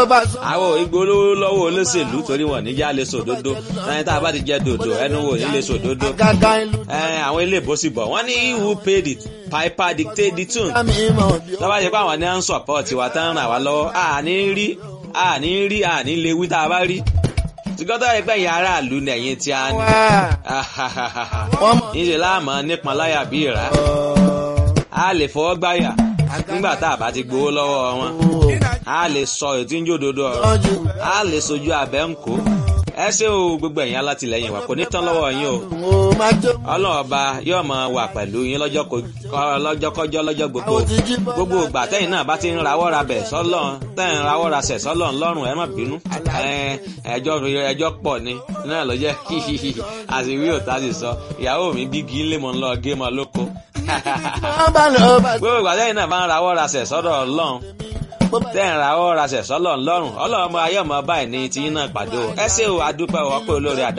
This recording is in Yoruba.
àwọn ìgbólówó lọ́wọ́ olóṣèlú torí wọn níjà lè sòdodo ẹni tá a bá ti jẹ dòdò ẹnu wò ní lè sòdodo àwọn ilé ìbò sì bọ̀ wọ́n ní who paid it piper dictate the tune lọ́wọ́ ṣe pé àwọn ní à ń support wa tán ràn wá lọ́wọ́ àní rí àní rí àní lè wí tá a bá rí tìgọ́tọ̀ ẹgbẹ́ yẹn aráàlú ní ẹ̀yìn tí a ní níṣẹ́ láàmú nípọn láyà bí ìrà a lè fọwọ́ gbáyà nígbà tá a bá ti gbowó lọ́wọ́ wọn a lè sọ ètí ń jòdodo ọ̀rọ̀ a lè sojú abẹ́ ń kó ẹ ṣé o gbogbo ẹ̀yin alátìlẹyìn wa kò ní tán lọ́wọ́ yín o ọlọ́run ọba yóò máa wà pẹ̀lú yín lọ́jọ́kọ́jọ́ lọ́jọ́ gbogbo gbogbo ìgbà tẹ́yìn náà bá ti ń rawọ́ ra bẹ̀ sọ́lọ́n tẹ́yìn ń rawọ́ ra sẹ̀ sọ́lọ́n lọ́rùn ẹ má bínú ẹjọ́ ẹjọ́ pọ̀ ni náà ló jẹ́ àṣìwí òtá sì sọ ìyàwó mi bí kí n lè mọ̀ ń lọ gé mọ́ lóko gbogbo ìgbà tẹ́yìn náà bá ń rawọ́ ra sẹ̀ sọ́dọ̀ ọlọ́run tẹ́ǹ ra ọ́ ra ṣẹ̀ṣọ́ lọ́rùn lọ́rùn ọlọ́run ayé ọmọ báyìí ní tiyín náà pàdé o ẹ ṣé o adúpẹ́ ọ̀pẹ́ olórí àdá.